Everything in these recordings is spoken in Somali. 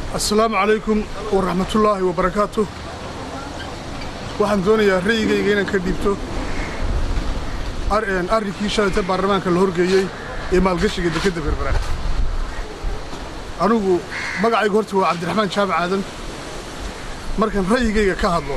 assalaamu calaykum waraxmatullaahi wabarakaatu waxaan doonayaa ra'yigayga inaan ka dhiibto arrinkii shalayta baarlamaanka la horgeeyey ee maalgashiga dekedda berbera anugu magacaygu horta waa cabdiraxmaan jaamac aadan markaan ra'yigayga ka hadlo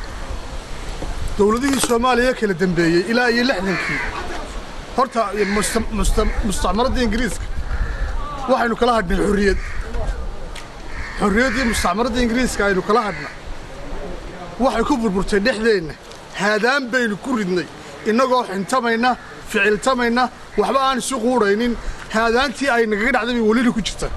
dowladihii soomaaliya kala dembeeyey ilaa iyo lixdankii horta mustacmaradda ingiriiska waxaynu kala hadhnay xorriyad xorriyaddii mustacmaradda ingiriiska aynu kala hadhna waxay ku burburtay dhexdeenna haadaan baynu ku ridnay innagoo xintamayna ficiltamayna waxba aan isu quudhaynin haadaantii ay nagaga dhacday bay welina ku jirta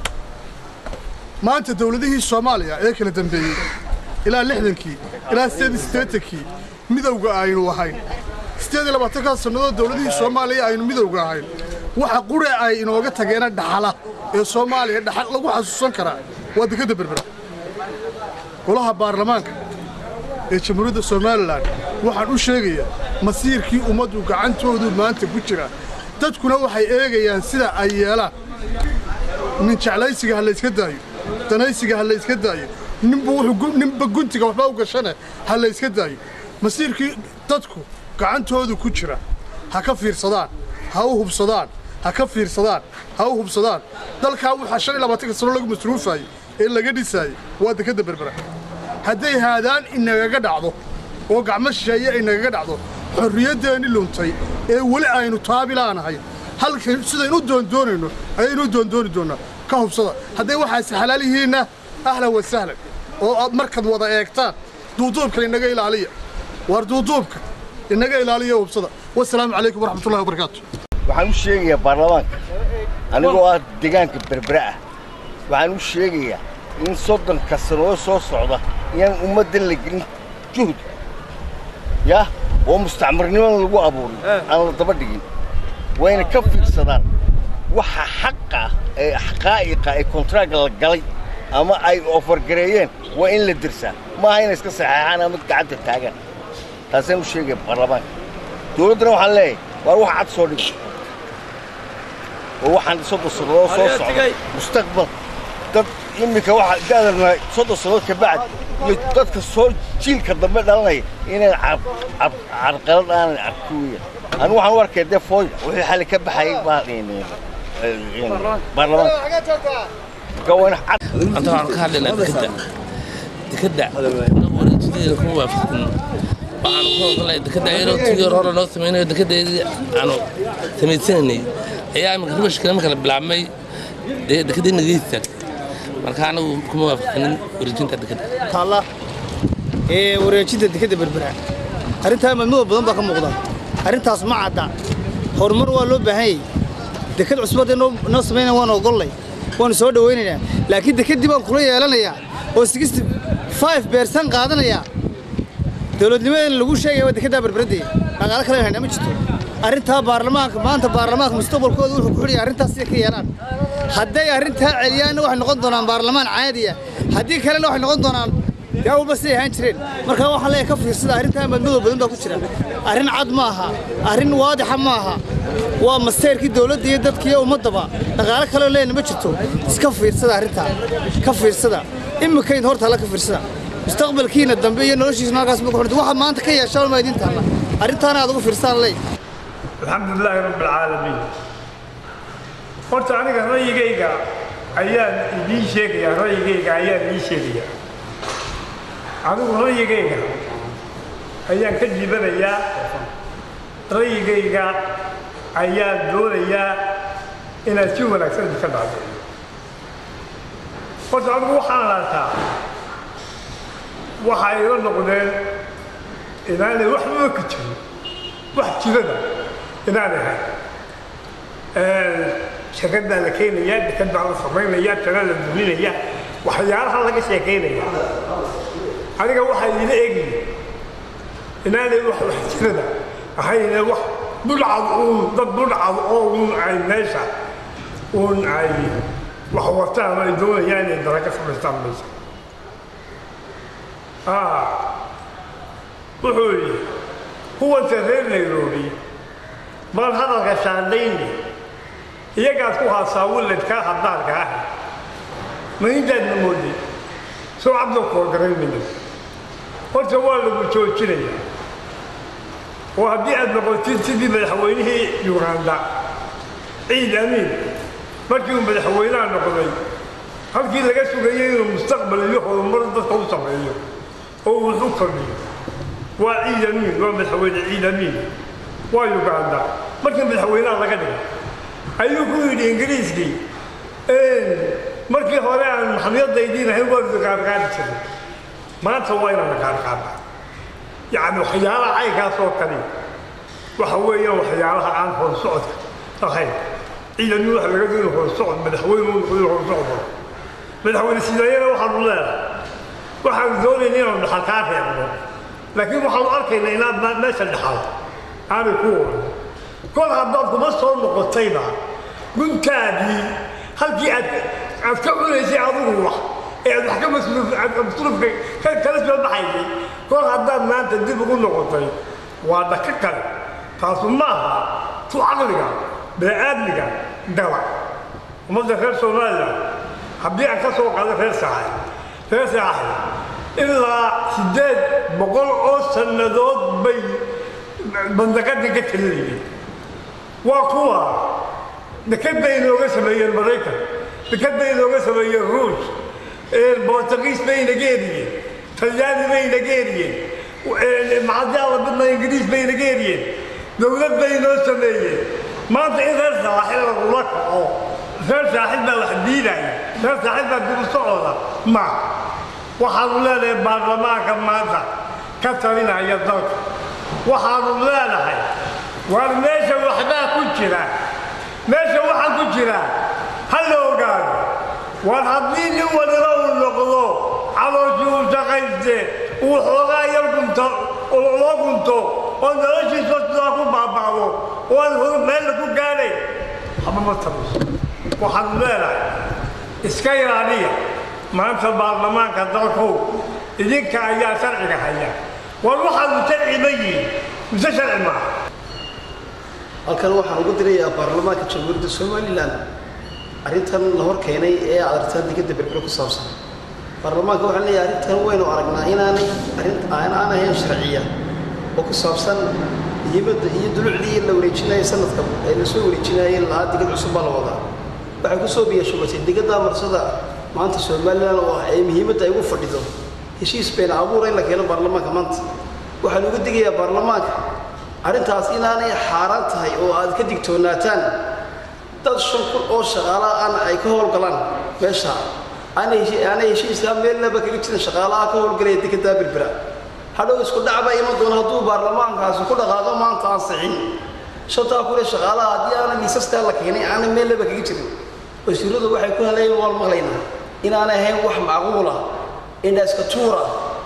maanta dawladihii soomaaliya ee kala dembeeyey ilaa lixdankii ilaa siddeed iyo siddeetankii midowga aynu ahayn siddeed iyo labaatankaa sannadood dawladihii soomaaliya aynu midowga ahayn waxa qure ay inooga tageena dhaxala ee soomaaliya dhaxal lagu xasuusan karaa waa dekedda berbera golaha baarlamaanka ee jamhuuriyadda somalilan waxaan u sheegayaa masiirkii ummaddu gacantoodu maanta ku jira dadkuna waxay eegayaan sida ay yeelaan nin jeclaysiga ha layska daayo danaysiga ha layska daayo ninba guntiga waxba u gashane ha layska daayo masiirkii dadku gacantoodu ku jira ha ka fiirsadaan ha u hubsadaan ha ka fiirsadaan ha u hubsadaan dalkaa waxaa shan iyo labaatanka sano lagu masruufaayey ee laga dhisaayey waa dekedda berbera hadday haadaan inagaga dhacdo oo gacmo shisheeye inagaga dhacdo xorriyaddeenni luntay ee weli aynu taabilaanahay halka sidaynu u doondoonayno ayaynu u doondooni doonnaa ka hubsada hadday waxaasi xalaal yihiinna ahlan wa sahlan oo aad markaad wada eegtaan duuduubka inaga ilaaliya waar duuduubka inaga ilaaliya hubsada wasalaamu calaykum waraxmatullahi wabarakaatu waxaan u sheegayaa baarlamaanka anigoo ah deegaanka berbera ah waxaan u sheegayaa in soddonka sanoo soo socda inaan ummaddan la gelin juhd yah oo mustacmarnimada lagu abuurin aan la daba dhigin wayna ka fiirsadaan waxa xaqa ee xaqaa'iqa ee kontraaga la galay ama ay ofargareeyeen waa in la dirsaa maaha inay iska saxeexaan ama gacanta taagaan taasaan u sheegaya baarlamaanka dawladdana waxaan leeyahay waar wax cad soo dhigo oo waxaan soddon sannadood soo socda mustaqbal dad iminka waxa da'darna soddon sannadood ka bacdi iyo dadka soo jiilka dambe dhalanaya inaan carqalad aanan arki weeyaan anigu waxaan u arkaya dee fooy wixii xalli ka baxayay baa baarlamaanka marka waa in cad anta waxaan ka hadlaynaa dekedda dekedda wareejideeda kuma waafaqin waxaanu ku ogolnahay dekedda ayadoo tigii hore hore noo samaynayo dekeddeedii aanu samaysanaynay ayaa iminka ribashkale marka la bilaabmay dee dekeddii naga istaagtay marka anagu kuma waafaqinin wareejinta dekedda taalla ee wareejinta dekedda berbera arrintaa madmudo badan baa ka muuqda arrintaas ma cadda horumar waa loo baahan yahay deked cusub hadday noo samaynaya waan ogollay waanu soo dhowaynaynaa laakiin dekeddii baan kula yeelanayaa oo sixty five beersan qaadanayaa dowladnimadeena lagu sheegaya waa dekeddaa berberaddeeda dhaqaalo kale haynaa ma jirto arrintaa baarlamaanka maanta baarlamaanka mustaqbalkooda wuxuu ku xidhaya arrintaas siday ka yeelaan hadday arrintaa celiyaanna waxay noqon doonaan baarlamaan caadiya haddii kalena waxay noqon doonaan yaa walba siday ahaan jireen marka waxaan leeyahay ka fiirsada arrintaa madmadow badan baa ku jira arrin cad ma aha arrin waadixa ma aha waa masteyrkii dowladda iyo dadka iyo ummaddaba dhaqaalo kaleo leena ma jirto iska fiirsada arrintaa ka fiirsada imikayn horta alla ka fiirsada mustaqbalkiina dambe iyo noloshiisna halkaas ma ku xidhanta waxaad maanta ka yeeshaan ma idin taalla arrintaana aad ugu fiirsaan leey alxamdulilaahi rabbi alcaalamiin horta aniga ra'yigayga ayaan idiin sheegayaa ra'yigayga ayaan idiin sheegayaa anigu ra'yigayga ayaan ka jibanayaa ra'yigayga ayaan doonayaa inaad si wanaagsan idinka dhacdo horta anigu waxaan laataa waxay ila noqdeen inaanay waxbaba ka jirin wax jirada inaanay ahayn shakad baa la keenayaa dekad baa la samaynayaa tana la duminaya waxyaalaha laga sheekaynaya aniga waxaa iila eegaya inaanay wax wax jirada ahayne wax budhcad uun dad budhcad oo uun ay meesha uun ay wax wataan ay doonayaan inay dara ka samaystaan meesha wuxuu yidhi kuwanta reer nairobi baan hadalka shaandhayni iyagaad ku haasaa willadkaa haddaanka ah ma intaadna moodin soo cabdo koorgaraynaya horta waa lagu joojinaya oo haddii aad noqotid sidii madaxweynihii uganda ciid amiin markii uu madaxweynaha noqday halkii laga sugayay inuu mustaqbal iyo horumar dadka u sameeyo oo uu wax u kordhiyo waa ciid amiin waa madaxweyne ciid amiin waa uganda markii madaxweynaha laga dhigay ayuu ku yidhi ingiriiskii markii hore aan maxamiyadaydiin ahayn waa qaadqaadi jiray maanta waa inaan la qaadqaada yacni waxyaalaha caynkaas oo kale waxa weeyaan waxyaalaha aan horsocodka ahayn ciidamii waxa laga doonay horsocod madaxweyne uu noqday horsocod madaxweyne sidaayana waxaanu leedahay waxaanu doonayna inaanu dhaxal kaa reebno laakiin waxaanu arkaynaa inaad meesha dhaxal aanay ku oran kol haddaad kuma soo noqotayba guntaadii halkii aad aad ka cunaysay adigu wax ee aad wax ka masruufka kala soo baxaysay kol haddaad maanta dib ugu noqotay waa dhaka kale taasu maaha tu caqliga bini'aadmiga gala ummadda reer somalilan haddii aan ka soo qaado reer saaxay reer saaxay ilaa siddeed boqol oo sannadood bay bandaqadii ka talinayeen waa kuwa dekad bay inooga sameeyeen maraykan dekad bay inooga sameeyeen ruush bortugiis bay inaga eriyeen talyaani bay inaga eriyeen macadyaala badna ingiriis bay inaga eriyeen dowlad bay inoo sameeyeen maanta in reer saaxil lagula kaco reer saaxil baa wax diidaya reer saaxil baa dib u socooda ma waxaanu leenahay baarlamaanka maanta ka talinaya dalka waxaanu leenahay waar meesha waxbaa ku jira meesha waxaa ku jira ha la ogaado waar haddii nin waliba uu noqdo calooshii uu shaqayste uu xoogaa yar gunto loo gunto oo noloshiisa sidaa ku baaba'do oo aan hor meella ku gaadhay haba ma tabiso waxaanu leenahay iska ilaaliya maanta baarlamaanka dalkow idinka ayaa sharciga haya war waxaanu sharci ma yihin mise sharci maaha halkan waxaan ugu dirayaa baarlamaanka jamhuuriyadda somalilan arrintan la hor keenay ee adartaan digada berbero ku saabsan baarlamaanka waxaan leeyahay arrintan waynu aragnaa inaanay arrin aan aan ahayn sharciya oo ku saabsan hibadda iyo dulucdii la wareejinayo sanadka ee la soo wareejinayay lahaa digad cusub baa la wadaa waxay ku soo biyashubatay digada marsada maanta somalilan oo ah ee muhiimadda ay ugu fadhido heshiis bayna abuura in la keeno baarlamaanka maanta waxaan uga digayaa baarlamaanka arrintaas inaanay xaaraan tahay oo aad ka digtoonaataan dad shan kun oo shaqaalaha aan ay ka howlgalaan meesha aanay aanay heshiiskaa meelnaba kaga jirin shaqaalaha ka howlgalaya dekedaa berbera hadhow isku dhacba iman doona hadduu baarlamaankaasi ku dhaqaaqo maanta aan sixin shantaa kun ee shaqaalaha haddii aanay liisaskaa la keenay aanay meelnaba kaga jirin wasiiradu waxay ku helayeen waan maqlaynaa inaanay ahayn wax macquula indhaiska tuura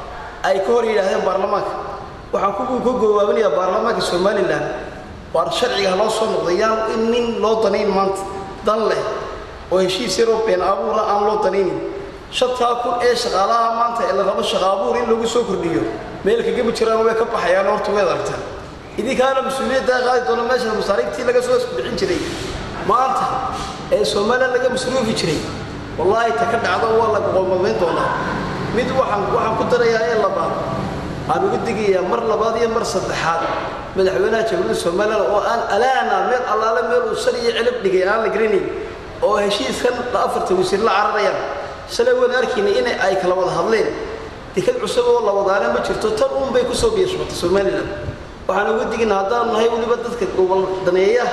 ay ka hor yidhaahdeen baarlamaanka waxaan ku ka goowaabinayaa baarlamaanka somalilan waar sharciga loo soo noqday yaan in nin loo danayn maanta dan leh oo heshiis yaroo been abuura aan loo danaynin shantaa kun ee shaqaalaha maanta ee la rabo shaqa abuur in lagu soo kordhiyo meel kagama jiraan way ka baxayaan horta weed aragtaan idinkaana mas-uuliyaddaa qaadi doona meesha masaariibtii laga soo bixin jiray maanta ee somalilan laga masruufi jiray wallaahi ta ka dhacdo waa laga qoomamayn doonaa mid waxaan waxaan ku darayaa ee labaad aan uga digayaa mar labaad iyo mar saddexaad madaxweynaha jamhuuriyadda somalilan oo aan alaana meel allaale meel uu sal iyo celib dhigay aan la garanayn oo heshiiskan la afarta wasiir la cararayaan shalay waan arkayna in ay kala wada hadleen dekad cusub oo la wadaana ma jirto tan uun bay kusoo biyashbatay somalilan waxaan uga digaynaa haddaanu nahay weliba dadka gobol daneeya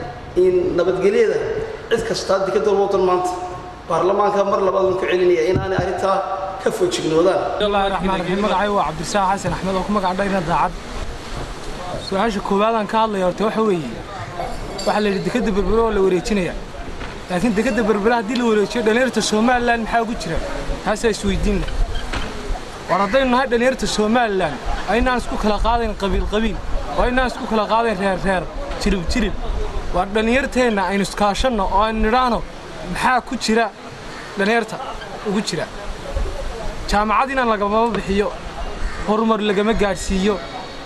in nabadgelyada cid kastaa dekadda wadan maanta baarlamaanka mar labaad waan ku celinaya inaanay arrintaa ka foojignoodaan bismillahi raxmaan raxiim magacay waa cabdisaaq xasan axmed oo ku magac dhayna daacad su-aasha koowaadaan ka hadlaya horta waxa weeye waxaa la yidhi dekadda berbere oo la wareejinaya laakiin dekadda berbere haddii la wareejiyo dhallinyarta somalilan maxaa ugu jira taasaa isweydiinna war haddaynu nahay dhallinyarta somalilan waa inaan isku kala qaadayn qabiil qabiil waa inaan isku kala qaadayn reer reer jirib jirib waa dhallinyarteenna aynu iskaashanno oo aynu nidhaahno maxaa ku jira dhallinyarta ugu jira jaamacad inaan lagamama bixiyo horumar lagama gaadhsiiyo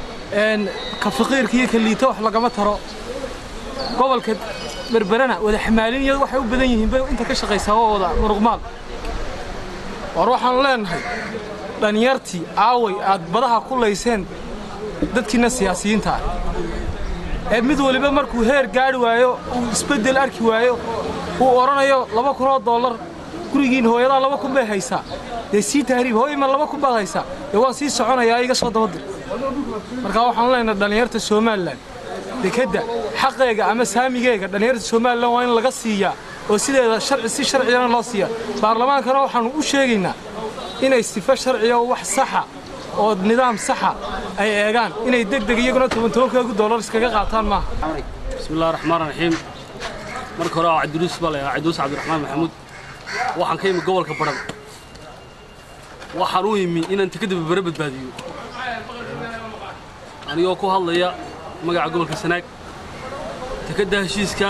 ka faqiirka iyo ka liito wax lagama taro gobolka berberana wada xamaalin iyadu waxay u badan yihiin bay inta ka shaqaysaa waa wada muruqmaal war waxaanu leenahay dhallinyartii aaway aad badaha ku layseen dadkiinna siyaasiyiinta ah ee mid waliba markuu heer gaadhi waayo uu isbeddel arki waayo uu odhanayo laba kunoo dollar gurigiin hooyadaa laba kun bay haysaa dee sii tahriib hooyima laba kun baad haysaa dee waan sii soconayaa iga soo dabadir marka waxaanu leenahay dhallinyarta somalilan dekedda xaqeega ama saamigeega dhallinyarta somalilan waa in laga siiyaa oo sideeda sharci si sharciyana loo siiyaa baarlamaankana waxaannu u sheegaynaa inay sifo sharciya oo wax saxa oo nidaam saxa ay eegaan inay deg deg iyaguna toban tobankeegu dollar iskaga qaataan maaha بسم الله الرحمن الرحيم marka hore waa cabdiruus baa la cabdiruus cabdiraxmaan maxamuud waxaan ka yimi gobolka baran waxaan u yimi inaan tikada berbere badbaadiyo anigoo ku hadlaya magaca gobolka sanaag tikada heshiiska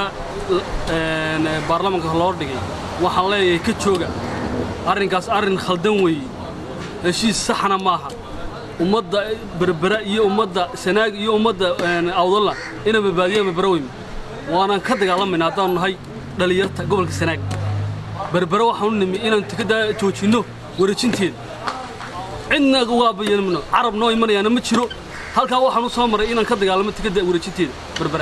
een, baarlamaanka loo dhigay waxaan leeyahay ka jooga arrinkaas arrin khaldan weeye heshiis saxna maaha ummadda berbera iyo ummadda sanaag iyo ummadda een, awdalla inay badbaadiyaan berbera weyme waanaan ka dagaalamayna haddaanu nahay dhallinyarta gobolka sanaag berbere waxaan u nimi inaan tikada joojinno wareejinteeda cidna uga bayanmno carab noo imanayaana ma jiro halkaa waxaan u soo maray inaan ka dagaalamo tikada wareejinteeda berbera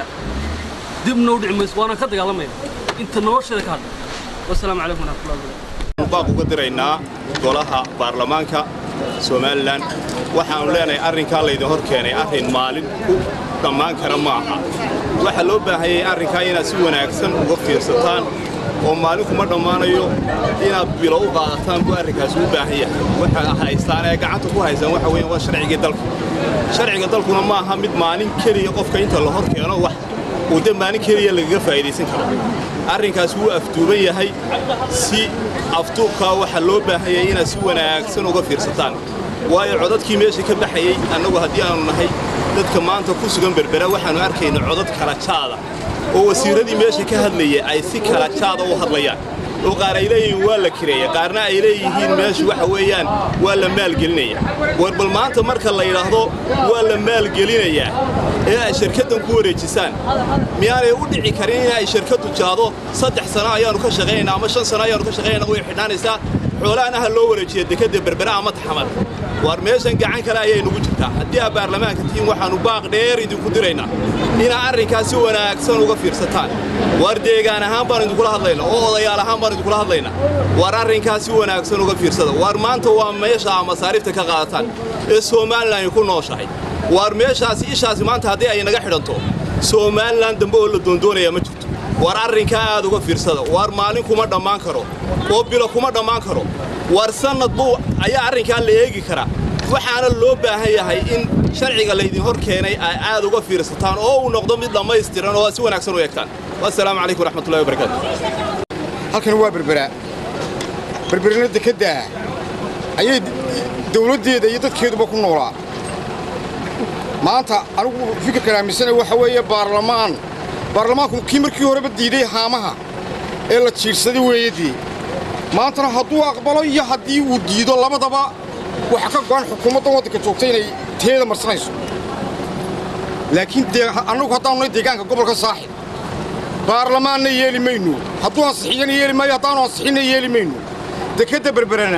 dibna u dhici mayso waanaan ka dagaalamayna inta nolosheeda ka hadha wasalaamu calaykum waraxmatullahi wabarakatu baaq uga diraynaa golaha baarlamaanka somalilan waxaannu leenahay arrinkaa laydin hor keenay arrin maalin ku dhammaan kara ma aha waxaa loo baahanyay arrinkaa inaad si wanaagsan uga fiirsataan oo maalin kuma dhammaanayo inaad bilo u qaadataan buu arrinkaasi u baahan yahay waxa haystaan ee gacanta ku haysaan waxa weeyaan waa sharcigii dalka sharciga dalkuna ma aha mid maalin keliya qofka inta la hor keeno wax uu de maalin keliya lagaga faa'iidaysan karo arrinkaas wuu afduuban yahay si afduubkaa waxaa loo baahan yahay inaad si wanaagsan uga fiirsataan waayo codadkii meesha ka baxayey annagu haddii aanu nahay dadka maanta ku sugan berbera waxaannu arkayna codad kala jaada oo wasiirradii meesha ka hadlaya ay si kala jaada u hadlayaan oo qaar ay leeyihiin waa la kireeya qaarna ay leeyihiin meeshu waxa weeyaan waa la maalgelinaya war bal maanta marka la yidhaahdo waa la maalgelinayaa ee ay shirkaddan ku wareejisaan miyaanay u dhici karin in ay shirkaddu jaado saddex sano ayaannu ka shaqaynaynaa ama shan sano ayaannu ka shaqaynayna way xidhaanaysaa xoolahana ha loo wareejiya dekedda berbera ama taxamar war meeshan gacan kale ayay nugu jirtaa haddii aa baarlamaanka tihiin waxaannu baaq dheer idinku diraynaa inaa arrinkaas si wanaagsan uga fiirsataan war deegaan ahaan baan idinkula hadlaynaa oo odayaal ahaan baan idinkula hadlaynaa war arrinkaas si wanaagsan uga fiirsada war maanta waa meesha aa masaariifta ka qaadataan ee somalilan ku nooshahay war meeshaasi ishaasi maanta haddii ay naga xidhanto somalilan dambe oo la doondoonaya ma jirto war arrinkaa aad uga fiirsada war maalin kuma dhammaan karo oo bilo kuma dhammaan karo war sannad buu ayaa arrinkaa la eegi karaa waxaana loo baahan yahay in sharciga laydin hor keenay ay aad uga fiirsataan oo uu noqdo mid dhammaystiran oo aad si wanaagsan u eegtaan wassalaamu calaykum waraxmatullahi wabarakaatu halkan waa berbera berberina dekedda ayay dawladdeeda iyo dadkeeduba ku noolaa maanta anigu fikirkan aaminsana waxa weeye baarlamaan baarlamaanku kii markii horeba diiday haamaha ee la jiirsaday weeyadii maantana hadduu aqbalo iyo haddii uu diido labadaba waxa ka go'an xukuumaddan waddanka joogta inay teeda marsanayso laakiin dee annagu haddaanu nahay deegaanka gobolka saaxib baarlamaanna yeeli mayno hadduu ansixiyana yeeli maayo haddaanu ansixinna yeeli mayno dekedda berberana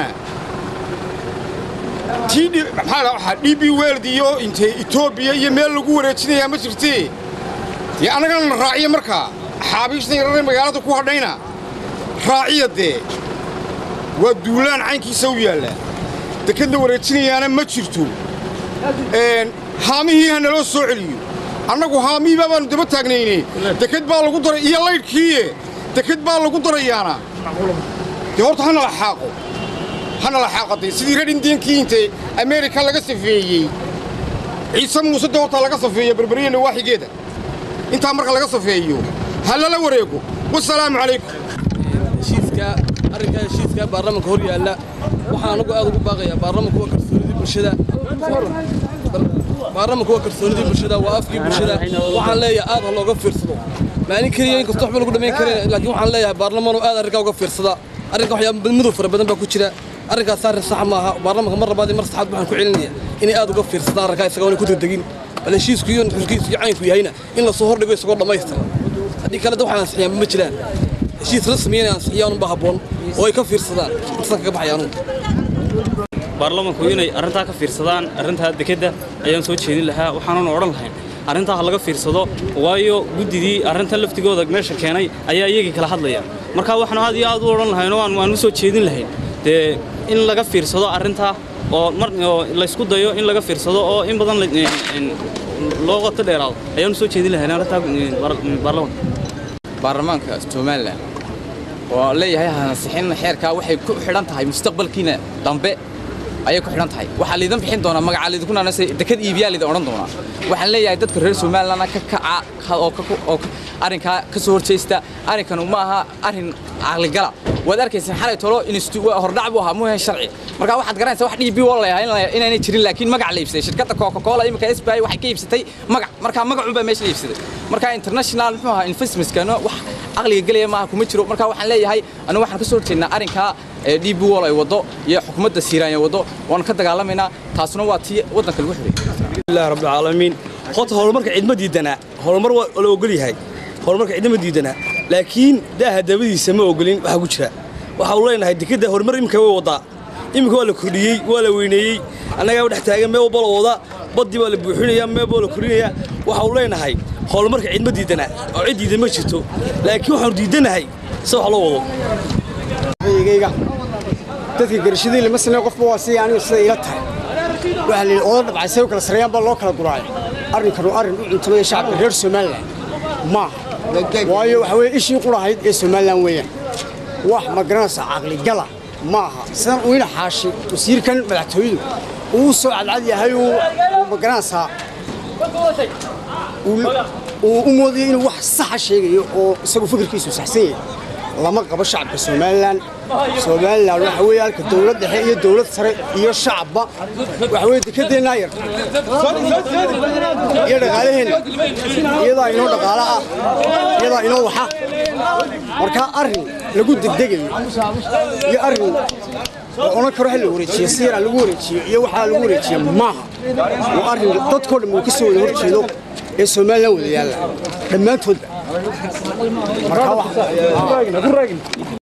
tii dhi- maxaa la waxaa d b weld iyo intee etoobiya iyo meel lagu wareejinayaa ma jirtee dee annagana na raaciya markaa xaabiishna yararee magaalada ku hadhayna raaciya dee waa duulaan caynkiisa u yaalla deked la wareejinayaana ma jirto een, haamihii ha naloo soo celiyo annagu haamihiibaa baannu daba taagnayne deked baa lagu daray iyo laydhkiiye deked baa lagu darayaana dee horta ha nala xaaqo ha nala xaaqatay sidii reer indiyankii intee ameerika laga safeeyey ciise muuse dee horta laga safeeyo berberiya nawaaxigeeda intaa marka laga safeeyo ha lala wareego wasalaamu calaykum heshiiska arrinkaa heshiiska baarlamaanka hor yaalla waxaan anagu aad ugu baaqayaa baarlamaanku waa kalsoonidii bulshada baarlamaanku waa kalsoonidii bulshada waa afkii bulshada waxaan leeyahay aad ha looga fiirsado maalin keliya inkastoo waxba lagu dhammayn karin laakiin waxaan leeyahay baarlamaanu aad arrinkaa uga fiirsada arrinka waxyaaba madow fara badan baa ku jira arrinkaas arrin sax maaha baarlamaanka mar labaad iyo mar saxaad waxaan ku celinaya inay aad uga fiirsadaan arrinkaa isagoona ku degdegin bal heshiisku iyo xurkiisu iyo caynku yahayna in lasoo hordhigo isagoo dhammaystiran haddii kale da waxaan ansixiyaan ma jiraan heshiis rasmiya inay ansixiyaan unba habboon oo ay ka fiirsadaan intaasaan kaga baxaya anugu baarlamanku inay arrintaa ka fiirsadaan arrintaa dekedda ayaan soo jeedin lahaa waxaanan odhan lahayn arrintaa ha laga fiirsado waayo guddidii arrintan laftigooda meesha keenay ayaa iyagii kala hadlaya marka waxaan aad iyo aad u odhan lahayn oo aan waan u soo jeedin lahayn dee in laga fiirsado arrintaa oo mar oo laysku dayo in laga fiirsado oo in badan la- in- loo qoto dheeraado ayaan u soo jeedin lahayn arrintaa baarlamanka baarlamaanka somalilan oo leeyahay hansixin xeerkaa waxay ku xidhan tahay mustaqbalkiina dambe ayay ku xidhan tahay waxaa liidan bixin doonaa magacaa liidinku naanase dekad iibiyaa liidan odhan doonaa waxaan leeyahay dadka reer somalilandna ka kaca ka- oo ka- oo ka- arrinkaa ka soo horjeesta arrinkanu ma aha arrin caqligala waad arkaysan xalay tolo institu waa hordhac buu ahaa muhe sharci marka waxaad garanaysaa wax db wall layahay in la- inaanay jirin laakiin magac la iibsaday shirkadda coca cola imika sbi waxay ka iibsatay magac marka magacun baa meesha la iibsaday marka international muxuu ahaa investmentskana wax caqliga gelaya maaha kuma jiro marka waxaan leeyahay anigu waxaan ka soo horjeednaa arrinkaa ee db wall ay waddo iyo xukuumadda siiraanya waddo waan ka dagaalamaynaa taasuna waa tii waddanka lagu xidhay alhamdulilah rabbil caalamiin horta horumarka cidma diidanaa horumar waa la ogol yahay horumarka cidna ma diidanaa laakiin daaha dabadiisa ma ogolin waxaa ku jira waxa uu leenahay dekedda horumar iminka way wadaa iminka waa la kordhiyey waa la weyneeyey annagaa dhex taagan meel walba la wada baddii baa la buuxinayaa meel baa la kordhinayaa waxa uu leenahay horumarka cidma diidanaa oo cid diidan ma jirto laakiin waxaanu diidanahay se wax loo wado ra'yigayga dadka garashadii lama sameeyo qofba waa sidii aniga sida ila tahay waxaa la yidhi oda dhabcay say u kala sarreeyaan baa loo kala guraay arrinkan waa arrin u cuntamaya shacabka reer somalilan maaha waayo waxa weeye ishii qurahayd ee somalilan weeyaan wax ma garanaysa caqligala maaha sidan uu ina xaashi wasiirkan madaxtooyadu uu soo cadcad yahay uu uu ma garanaysaa uu uu u moodayo inuu wax saxa sheegayo oo isagu fikirkiisu saxsan yahay lama qabo shacabka somalilan somalilan waxa weeye halka dowlad dhexe iyo dowlad sare iyo shacabba waxa weeye dekedeennaa yar iyo dhaqaalaheenna iyadaa inoo dhaqaalo ah iyadaa inoo waxa marka arrin lagu degdegayo iyo arrin oo odhan karo ha la wareejiyo si yaraa lagu wareejiyo iyo waxaa lagu wareejiya maaha waa arrin dadkoo dhan uu ka soo wada horjeedo ee somalilan wada yaalla dhammaantoodba marka wax